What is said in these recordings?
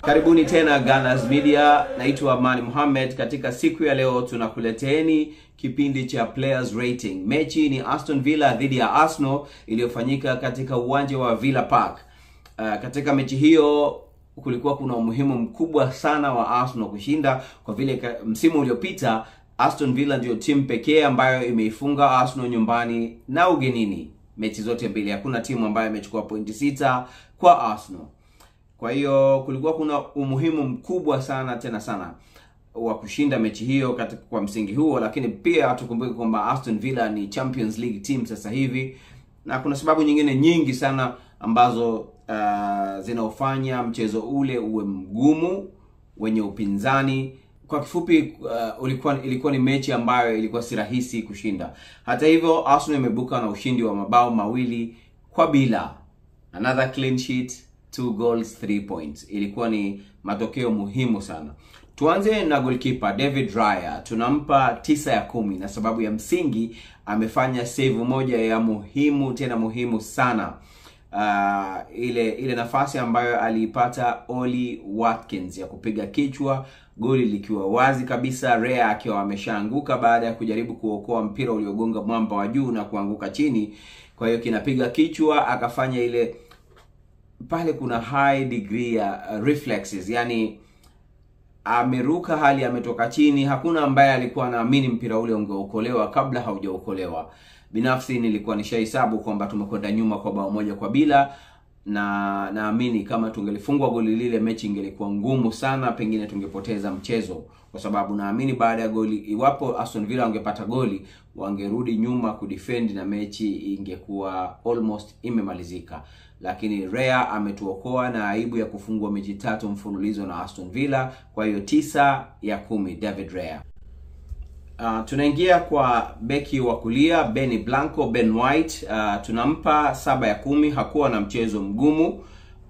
Karibuni tena Gunners Media, naitwa Amani Mohamed. Katika siku ya leo tunakuleteni kipindi cha Players Rating. Mechi ni Aston Villa dhidi ya Arsenal iliyofanyika katika uwanja wa Villa Park. Uh, katika mechi hiyo kulikuwa kuna umuhimu mkubwa sana wa Arsenal kushinda kwa vile ka- msimu uliopita Aston Villa ndio timu pekee ambayo imeifunga Arsenal nyumbani na ugenini mechi zote mbili. Hakuna timu ambayo imechukua pointi sita kwa Arsenal. Kwa hiyo kulikuwa kuna umuhimu mkubwa sana tena sana wa kushinda mechi hiyo katika kwa msingi huo, lakini pia tukumbuke kwamba Aston Villa ni Champions League team sasa hivi, na kuna sababu nyingine nyingi sana ambazo uh, zinaofanya mchezo ule uwe mgumu wenye upinzani. Kwa kifupi uh, ulikuwa ilikuwa ni mechi ambayo ilikuwa si rahisi kushinda. Hata hivyo, Arsenal imebuka na ushindi wa mabao mawili kwa bila, another clean sheet, two goals, three points. Ilikuwa ni matokeo muhimu sana. Tuanze na goalkeeper David Raya, tunampa tisa ya kumi na sababu ya msingi amefanya save moja ya muhimu tena muhimu sana uh, ile ile nafasi ambayo aliipata Oli Watkins ya kupiga kichwa, goli likiwa wazi kabisa, Rea akiwa ameshaanguka baada ya kujaribu kuokoa mpira uliogonga mwamba wa juu na kuanguka chini. Kwa hiyo kinapiga kichwa, akafanya ile pale, kuna high degree ya uh, reflexes, yani ameruka hali ametoka chini. Hakuna ambaye alikuwa anaamini mpira ule ungeokolewa kabla haujaokolewa. Binafsi nilikuwa nishahesabu kwamba tumekwenda nyuma kwa bao moja kwa bila, na naamini kama tungelifungwa goli lile, mechi ingelikuwa ngumu sana, pengine tungepoteza mchezo, kwa sababu naamini baada ya goli, iwapo Aston Villa wangepata goli, wangerudi nyuma kudefend na mechi ingekuwa almost imemalizika lakini Rea ametuokoa na aibu ya kufungwa mechi tatu mfululizo na Aston Villa. Kwa hiyo tisa ya kumi David Rea. Uh, tunaingia kwa beki wa kulia Benny Blanco, Ben White. Uh, tunampa saba ya kumi. Hakuwa na mchezo mgumu.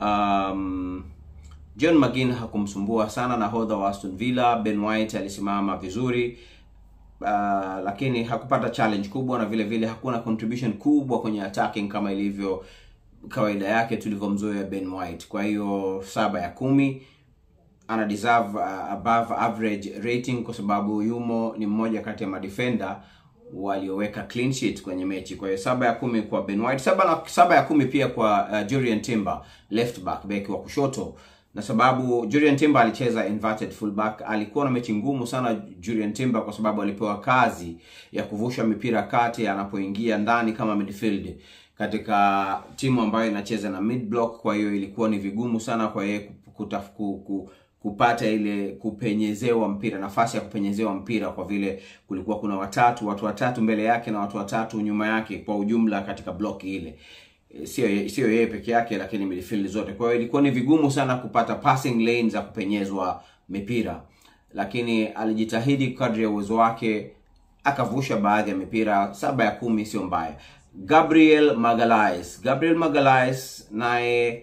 Um, John McGinn hakumsumbua sana nahodha wa Aston Villa. Ben White alisimama vizuri uh, lakini hakupata challenge kubwa na vile vile hakuna contribution kubwa kwenye attacking kama ilivyo kawaida yake tulivyomzoea Ben White. Kwa hiyo saba ya kumi ana deserve uh, above average rating kwa sababu yumo ni mmoja kati ya madefender walioweka clean sheet kwenye mechi. Kwa hiyo saba ya kumi kwa Ben White, saba, na, saba ya kumi pia kwa uh, Julian Timber left back, beki wa kushoto na sababu Julian Timber alicheza inverted fullback. Alikuwa na mechi ngumu sana Julian Timber kwa sababu alipewa kazi ya kuvusha mipira kati anapoingia ndani kama midfield katika timu ambayo inacheza na mid block. Kwa hiyo ilikuwa ni vigumu sana kwa yeye kutaf- ku- ku- kupata ile kupenyezewa mpira, nafasi ya kupenyezewa mpira, kwa vile kulikuwa kuna watatu watu watatu mbele yake na watu watatu nyuma yake kwa ujumla katika block ile sio sio yeye peke yake, lakini midfield zote. Kwa hiyo ilikuwa ni vigumu sana kupata passing lane za kupenyezwa mipira, lakini alijitahidi kadri ya uwezo wake, akavusha baadhi ya mipira. Saba ya kumi sio mbaya. Gabriel Magalhaes, Gabriel Magalhaes naye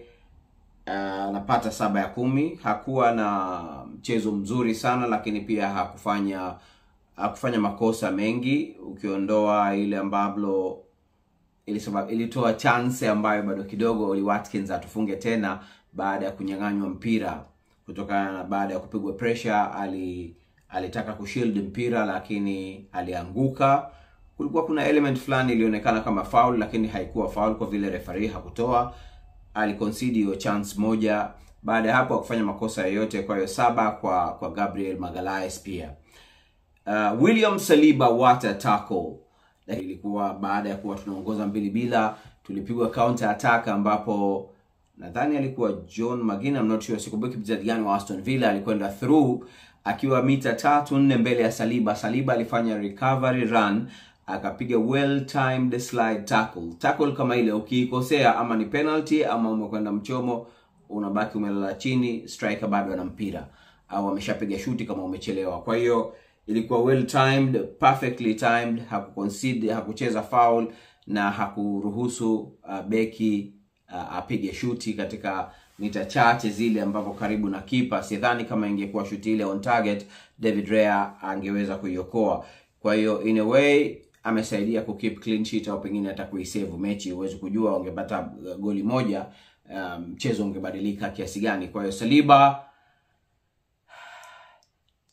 anapata uh, saba ya kumi. Hakuwa na mchezo mzuri sana, lakini pia hakufanya hakufanya makosa mengi, ukiondoa ile ambalo ilisabab, ilitoa chance ambayo bado kidogo Oli Watkins atufunge tena baada ya kunyang'anywa mpira kutokana na baada ya kupigwa pressure, ali alitaka kushield mpira lakini alianguka. Kulikuwa kuna element fulani ilionekana kama foul, lakini haikuwa foul kwa vile referee hakutoa. Aliconcede hiyo chance moja, baada ya hapo hakufanya makosa yoyote. Kwa hiyo saba kwa kwa Gabriel Magalhaes pia. Uh, William Saliba water tackle ilikuwa baada ya kuwa tunaongoza mbili bila, tulipigwa counter attack ambapo nadhani alikuwa John McGinn, I'm not sure, sikumbuki mchezaji gani wa Aston Villa alikwenda through akiwa mita tatu nne mbele ya Saliba. Saliba alifanya recovery run akapiga well timed slide tackle. Tackle kama ile ukiikosea, ama ni penalty ama umekwenda mchomo, unabaki umelala chini, striker bado ana mpira au ameshapiga shuti kama umechelewa. Kwa hiyo ilikuwa well timed, perfectly timed, hakuconcede, hakucheza foul na hakuruhusu uh, beki uh, apige shuti katika mita chache zile ambapo karibu na kipa. Sidhani kama ingekuwa shuti ile on target, David Rea angeweza kuiokoa. Kwa hiyo in a way amesaidia ku keep clean sheet au pengine hata kuisave mechi. Huwezi kujua wangepata goli moja mchezo um, ungebadilika kiasi gani. Kwa hiyo Saliba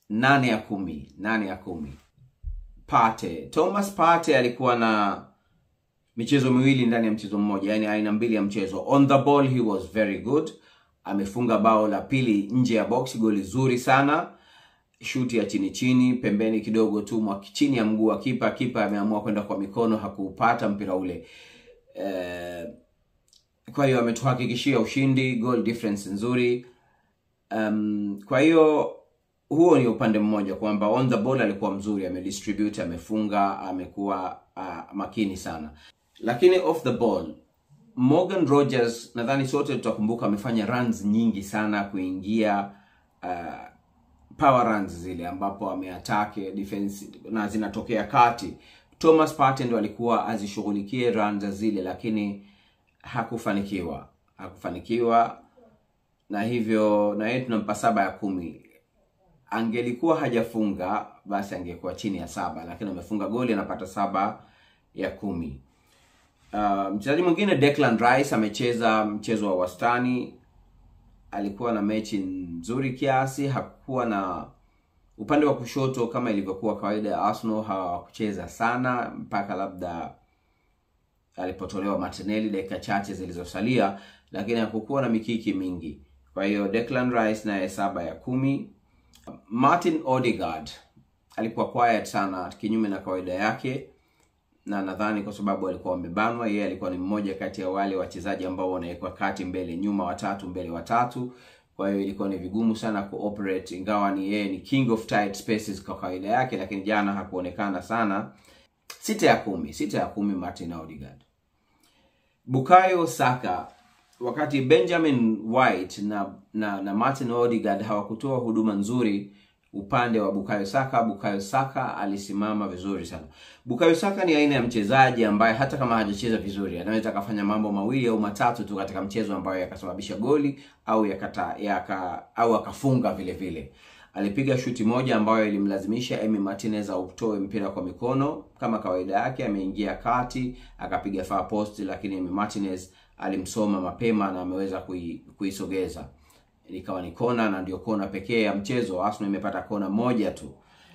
nane ya kumi nane ya kumi Partey. Thomas Partey alikuwa na michezo miwili ndani ya mchezo mmoja, yani aina mbili ya mchezo. On the ball he was very good, amefunga bao la pili nje ya box, goli zuri sana, shuti ya chini chini, pembeni kidogo tu mwa chini ya mguu wa kipa. Kipa ameamua kwenda kwa mikono, hakupata mpira ule eh, kwa hiyo ametuhakikishia ushindi, goal difference nzuri. Um, kwa hiyo huo ni upande mmoja kwamba on the ball alikuwa mzuri, amedistribute, amefunga, amekuwa uh, makini sana, lakini off the ball Morgan Rogers nadhani sote tutakumbuka amefanya runs nyingi sana kuingia uh, power runs zile ambapo ameatake defense na zinatokea kati. Thomas Partey ndo alikuwa azishughulikie runs zile, lakini hakufanikiwa, hakufanikiwa na hivyo na yeye tunampa saba ya kumi. Angelikuwa hajafunga basi angekuwa chini ya saba, lakini amefunga goli, anapata saba ya kumi. Uh, mchezaji mwingine Declan Rice amecheza mchezo wa wastani, alikuwa na mechi nzuri kiasi, hakuwa na upande wa kushoto kama ilivyokuwa kawaida ya Arsenal, hawakucheza sana mpaka labda alipotolewa Martinelli dakika chache zilizosalia, lakini hakukuwa na mikiki mingi. Kwa hiyo Declan Rice naye saba ya kumi. Martin Odegaard alikuwa quiet sana, kinyume na kawaida yake, na nadhani kwa sababu alikuwa wamebanwa. Yeye alikuwa ni mmoja kati ya wale wachezaji ambao wanawekwa kati, mbele nyuma, watatu mbele, watatu. Kwa hiyo ilikuwa ni vigumu sana kuoperate, ingawa ni yeye ni king of tight spaces kwa kawaida yake, lakini jana hakuonekana sana. Sita ya kumi, sita ya kumi Martin Odegaard. Bukayo Saka wakati Benjamin White na na, na Martin Odegaard hawakutoa huduma nzuri upande wa Bukayo Saka, Bukayo Saka alisimama vizuri sana. Bukayo Saka ni aina ya mchezaji ambaye hata kama hajacheza vizuri anaweza akafanya mambo mawili au matatu tu katika mchezo ambayo yakasababisha goli au yakata, yaka, au akafunga vile vile. Alipiga shuti moja ambayo ilimlazimisha Emi Martinez autoe mpira kwa mikono kama kawaida yake, ameingia kati akapiga far post, lakini Emi Martinez alimsoma mapema na ameweza kui, kuisogeza ikawa ni kona, na ndio kona pekee ya mchezo. Arsenal imepata kona moja tu.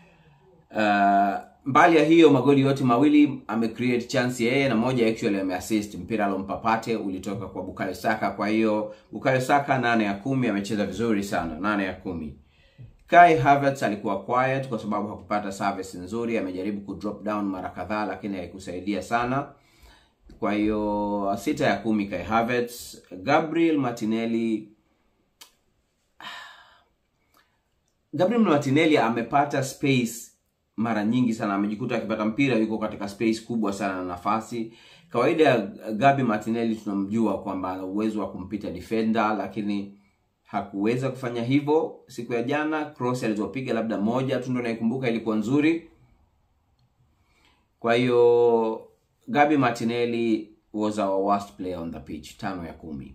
Uh, mbali ya hiyo magoli yote mawili ame create chance yeye na moja actually ame assist. Mpira alompa Partey ulitoka kwa Bukayo Saka. Kwa hiyo Bukayo Saka nane ya kumi, amecheza vizuri sana, nane ya kumi. Kai Havertz alikuwa quiet kwa sababu hakupata service nzuri, amejaribu ku drop down mara kadhaa lakini haikusaidia sana. Kwa hiyo sita ya kumi Kai Havertz. Gabriel Martinelli Gabriel Martinelli amepata space mara nyingi sana, amejikuta akipata mpira yuko katika space kubwa sana na nafasi. Kawaida ya Gabi Martinelli tunamjua kwamba ana uwezo wa kumpita defender, lakini hakuweza kufanya hivyo siku ya jana. Cross alizopiga labda moja tu ndo naikumbuka ilikuwa nzuri. Kwa hiyo Gabi Martinelli was our worst player on the pitch, tano ya kumi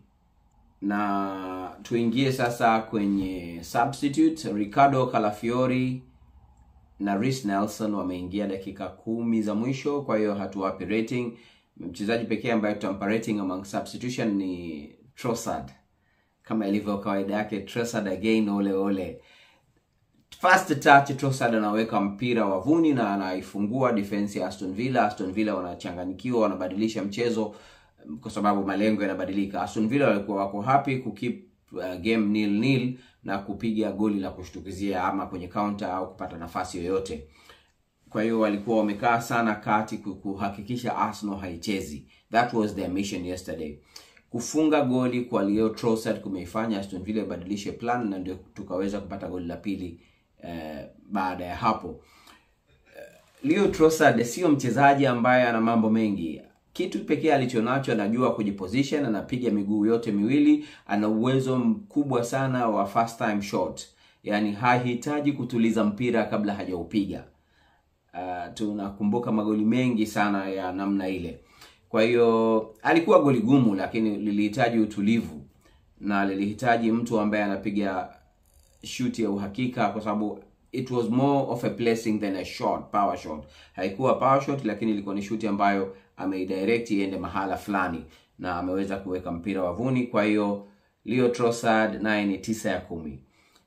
na tuingie sasa kwenye substitute. Ricardo Calafiori na Reece Nelson wameingia dakika kumi za mwisho, kwa hiyo hatuwapi rating. Mchezaji pekee ambaye tutampa rating among substitution ni Trossard, kama ilivyo kawaida yake. Trossard again, ole ole, first touch Trossard anaweka mpira wavuni na anaifungua defense ya Aston Villa. Aston Villa wanachanganyikiwa, wanabadilisha mchezo kwa sababu malengo yanabadilika. Aston Villa walikuwa wako happy ku keep uh, game nil nil na kupiga goli la kushtukizia ama kwenye counter au kupata nafasi yoyote. Kwa hiyo walikuwa wamekaa sana kati kuhakikisha Arsenal haichezi. That was their mission yesterday. Kufunga goli kwa Leo Trossard kumeifanya Aston Villa ibadilishe plan na ndio tukaweza kupata goli la pili eh, baada ya hapo. Leo Trossard sio mchezaji ambaye ana mambo mengi kitu pekee alichonacho anajua kujiposition, anapiga miguu yote miwili, ana uwezo mkubwa sana wa first time shot, yaani hahitaji kutuliza mpira kabla hajaupiga. Uh, tunakumbuka magoli mengi sana ya namna ile. Kwa hiyo alikuwa goli gumu, lakini lilihitaji utulivu na lilihitaji mtu ambaye anapiga shuti ya uhakika, kwa sababu it was more of a placing than a shot, power shot. Haikuwa power shot, lakini ilikuwa ni shuti ambayo ameidirect iende mahala fulani na ameweza kuweka mpira wavuni. Kwa hiyo Leo Trossard naye ni tisa ya kumi.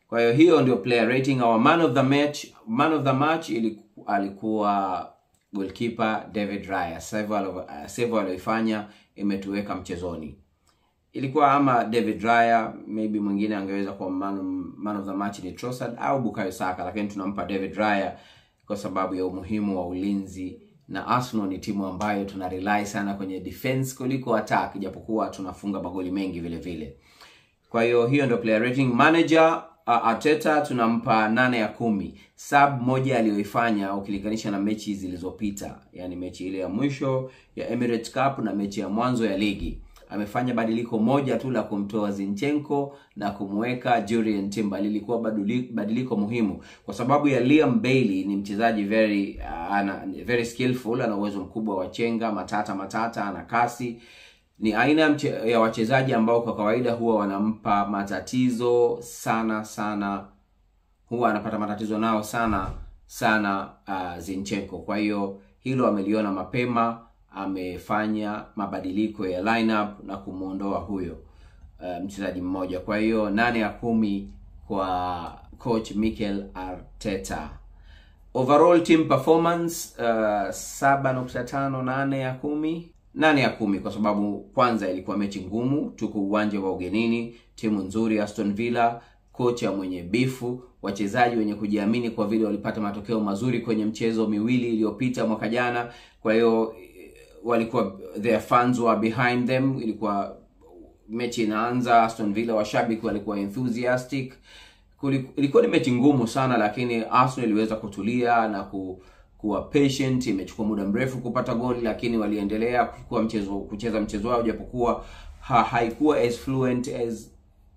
kwa hiyo hiyo ndio player rating our man of the match man of the match iliku, alikuwa goalkeeper david raya save aliyoifanya imetuweka mchezoni ilikuwa ama david raya maybe mwingine angeweza kuwa man, man of the match ni Trossard au bukayo saka lakini tunampa david raya kwa sababu ya umuhimu wa ulinzi na arsenal ni timu ambayo tuna rely sana kwenye defense kuliko attack japokuwa tunafunga magoli mengi vile vile kwa hiyo hiyo ndio player rating manager uh, Arteta tunampa nane ya kumi sub moja aliyoifanya ukilinganisha na mechi zilizopita yani mechi ile ya mwisho ya Emirates Cup na mechi ya mwanzo ya ligi amefanya badiliko moja tu la kumtoa Zinchenko na kumweka Jurien Timber lilikuwa baduli- badiliko muhimu kwa sababu ya Liam Bailey ni mchezaji very uh, ana, very skillful ana uwezo mkubwa wa chenga matata matata ana kasi ni aina ya mche- ya wachezaji ambao kwa kawaida huwa wanampa matatizo sana sana huwa anapata matatizo nao sana sana uh, Zinchenko. Kwa hiyo hilo ameliona mapema, amefanya mabadiliko ya lineup na kumwondoa huyo uh, mchezaji mmoja. Kwa hiyo nane ya kumi kwa coach Mikel Arteta. Overall team performance uh, saba nukta tano nane ya kumi nane ya kumi kwa sababu kwanza ilikuwa mechi ngumu, tuko uwanja wa ugenini, timu nzuri Aston Villa, kocha mwenye bifu, wachezaji wenye kujiamini kwa vile walipata matokeo mazuri kwenye mchezo miwili iliyopita mwaka jana. Kwa hiyo eh, walikuwa their fans were behind them, ilikuwa mechi inaanza, Aston Villa washabiki walikuwa enthusiastic. Kuli- Ilikuwa ni mechi ngumu sana, lakini Arsenal iliweza kutulia na ku, kuwa patient. Imechukua muda mrefu kupata goli, lakini waliendelea kuchukua mchezo kucheza mchezo wao, japokuwa ha, haikuwa as fluent as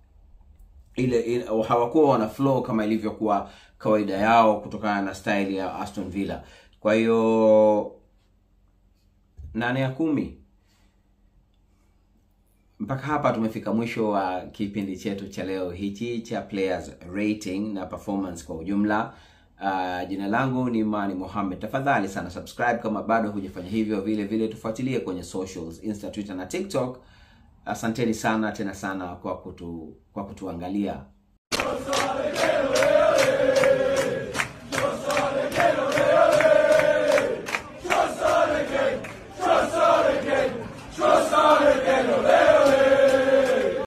ile, ile hawakuwa wana flow kama ilivyokuwa kawaida yao kutokana na style ya Aston Villa. Kwa hiyo nane ya kumi mpaka hapa tumefika mwisho wa kipindi chetu cha leo hichi cha players rating na performance kwa ujumla uh, jina langu ni mani mohammed tafadhali sana subscribe kama bado hujafanya hivyo vile vile tufuatilie kwenye socials insta twitter na tiktok asanteni sana tena sana kwa kutu kwa kutuangalia